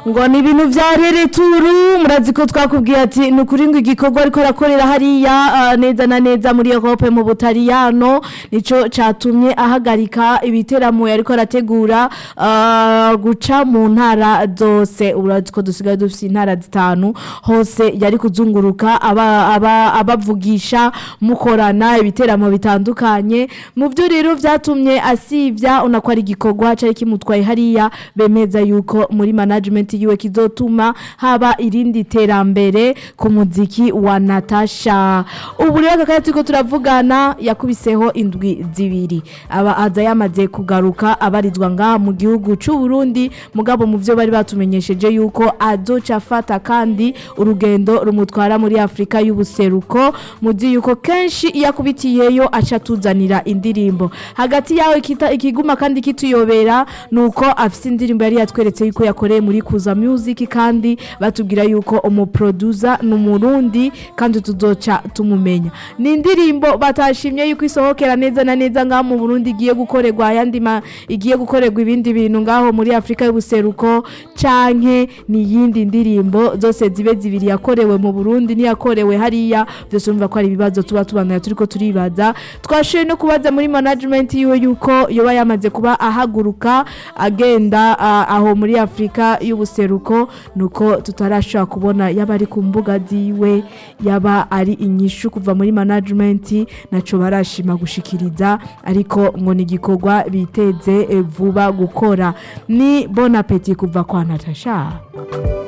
ngo ni ibintu vya rereturu murazi ko twakubwiye ati ni ukuri ngo igikorwa ariko arakorera hariya ah, neza na neza muri Europe mu Butaliyano nico catumye ahagarika ibiteramo yariko arategura ah, guca mu ntara zose urazi ko dusigaye dufite intara zitanu hose yari kuzunguruka aba- aba- abavugisha mukorana ibiteramo bitandukanye mu byo rero vyatumye asivya unako ari igikorwa cari kimutwaye hariya bemeza yuko muri management yiwe kizotuma haba irindi terambere ku muziki wa Natasha ubu rero kakaya turiko turavugana yakubiseho indwi zibiri aba aza yamaze kugaruka abarizwa ngaha mu gihugu c'u Burundi mugabo mu vyo bari batumenyesheje yuko azoca afata kandi urugendo rumutwara muri Afrika y'ubuseruko muzi yuko kenshi iyo akubitiyeyo aca atuzanira indirimbo hagati yawe kita- ikiguma kandi kituyobera nuko afise indirimbo yari yatweretse yuko yakoreye muri Kuza Music kandi batubwira yuko umuproducer ni umurundi kandi tuzoca tumumenya ni indirimbo batashimye yuko isohokera neza na neza ngaho mu Burundi igiye gukorerwa ayandi ma igiye gukorerwa ibindi bintu ngaho muri Afrika y'ubuseruko canke ni yindi ndirimbo zose zibe zibiri yakorewe mu Burundi niyakorewe hariya byose urumva ko ari ibibazo tuba tubandanya turiko turibaza twashoye no kubaza muri management yiwe yuko yoba yamaze kuba ahaguruka agenda ah, aho muri Afrika y'ubuseruko nuko tutarashobora kubona yaba ari ku mbuga ziwe yaba ari inyishu kuva muri management naco barashima gushikiriza ariko ngo ni igikorwa biteze eh, vuba gukora ni bon appetit kuva kwa Natasha